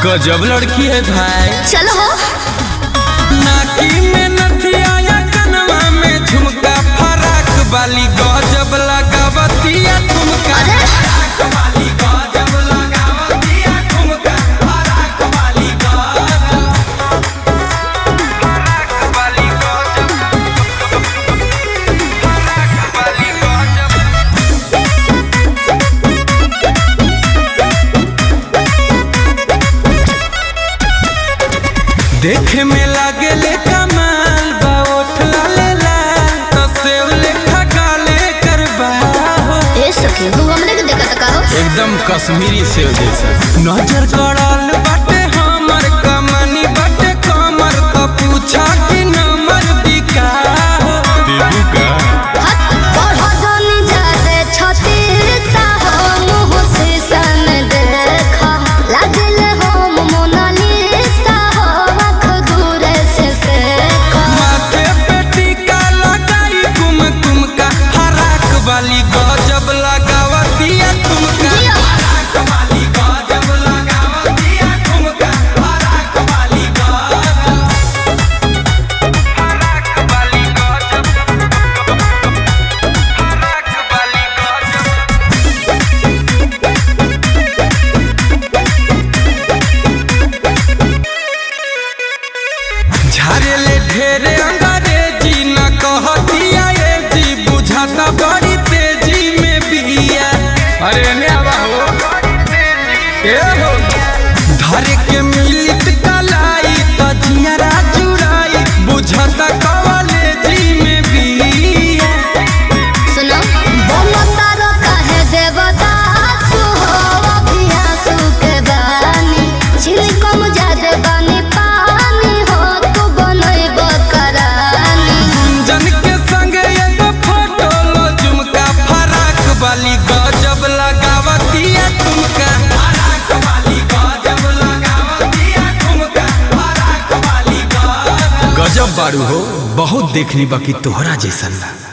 गजब लड़की है भाई चलो हो नाकी में नथिया या कनवा में झुमका फराक वाली गजब लगावतिया ठुमका अरे फराक वाली गजब लगावतिया ठुमका फराक वाली गजब फराक वाली गजब फराक वाली गजब देखे में लागे ले कमाल बा ओठ लाले लाल तो सेव लेखा काले करबा हो ए सखी तू हमरे के देखत का हो एकदम कश्मीरी सेव जैसा नजर गड़ल बाटे हमर कमनी बाटे कमर तो पूछा कि नंबर दिका हो देबू का हट और हो जानी जाते छती सा हो मुँह से सन देखा लागल हो मोनालिसा हो आँख दूर से देखा माथे पे टीका लगाई कुम कुम का फराक वाली गजब लगावतिया तुमका जिया। फराक वाली गजब लगावतिया तुमका फराक वाली गजब फराक वाली गजब फराक वाली गजब झारे ले ढेरे अंग्रेजी न कहतिया ए जी बुझाता बड़ी तेजी में बिया अरे ने आवा हो ए हो धरे के मिलित कलाई त जियरा जुराई बुझाता कवले जी में बिया सुनो बोलो तारो काहे देवता सुहो अभियासु के बानी छिलकम जाद बानी पानी हो तू बनैब करानी जन के संग एगो फोटो लो झुमका फराक वाली गजब लगावतिया तुमका फराक वाली गजब लगावतिया तुमका फराक वाली गजब गजब बारू हो बहुत देखनी बाकी तोहरा जैसन ना